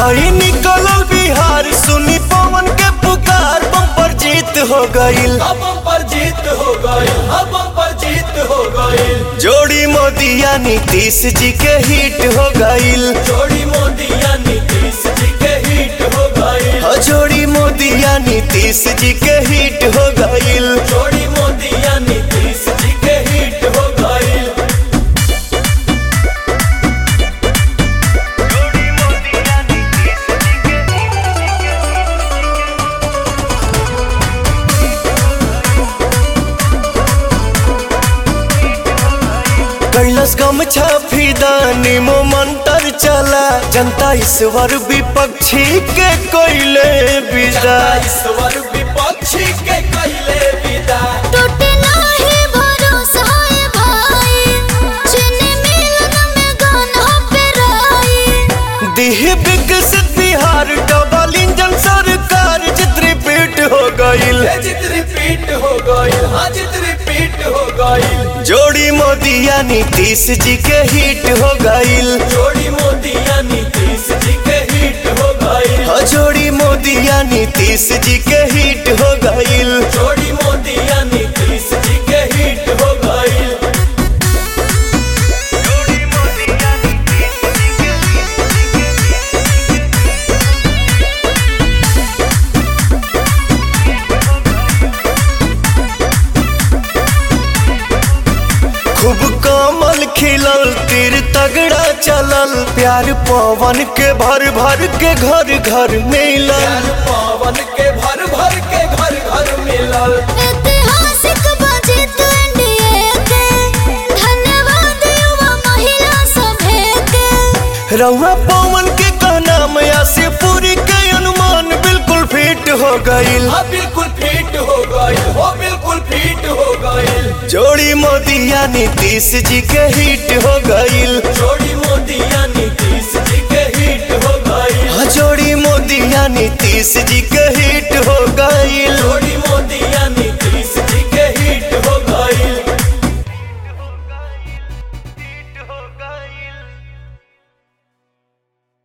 हई निकलल बिहार सुनी पवन के पुकार बम्पर जीत हो गईल अब पर जीत हो गई अब पर जीत हो गई जोड़ी मोदिया नीतीश जी के हिट हो गईल जोड़ी मोदिया नीतीश जी के हिट हो गई हो जोड़ी मोदिया नीतीश जी के हिट हो गईल जोड़ी मोदिया नीतीश जी के हिट हो गई कैलस गम छाफीदा निमो मंत्र चला जनता ईश्वर विपक्षी के कोयले विदा ईश्वर विपक्षी के कहले विदा टूटे नाही भरोसा है भाई चीनी मिलन में गाना पे राई दिह विकसित बिहार डबल इंजन सरकार चित्र पीट हो गईल ये जित रिपीट हो गई हाँ जित रिपीट हो गई जोड़ी मोदिया नीतीश जी के हिट हो गईल जोड़ी मोदिया नीतीश जी के हिट हो गई हो जोड़ी मोदिया नीतीश जी के हिट हो गईल जोड़ी मोदिया नीतीश जी के हिट हो गई खूब कमल खिलल तीर तगड़ा चलल प्यार पवन के भर भर के घर घर मिलल प्यार पावन के भर भर के घर घर मिलल ऐतिहासिक बजट एनडीए के धन्यवाद युवा महिला सभे के रउआ पवन के कहना मया से पूरी के अनुमान बिल्कुल फिट हो गईल हाँ बिल्कुल फिट हो गई हो बिल्कुल फिट हो गई जोड़ी मोदिया नीतीश जी के हिट हो गईल जोड़ी मोदिया नीतीश जी के हिट हो गई हाँ, जोड़ी मोदिया नीतीश जी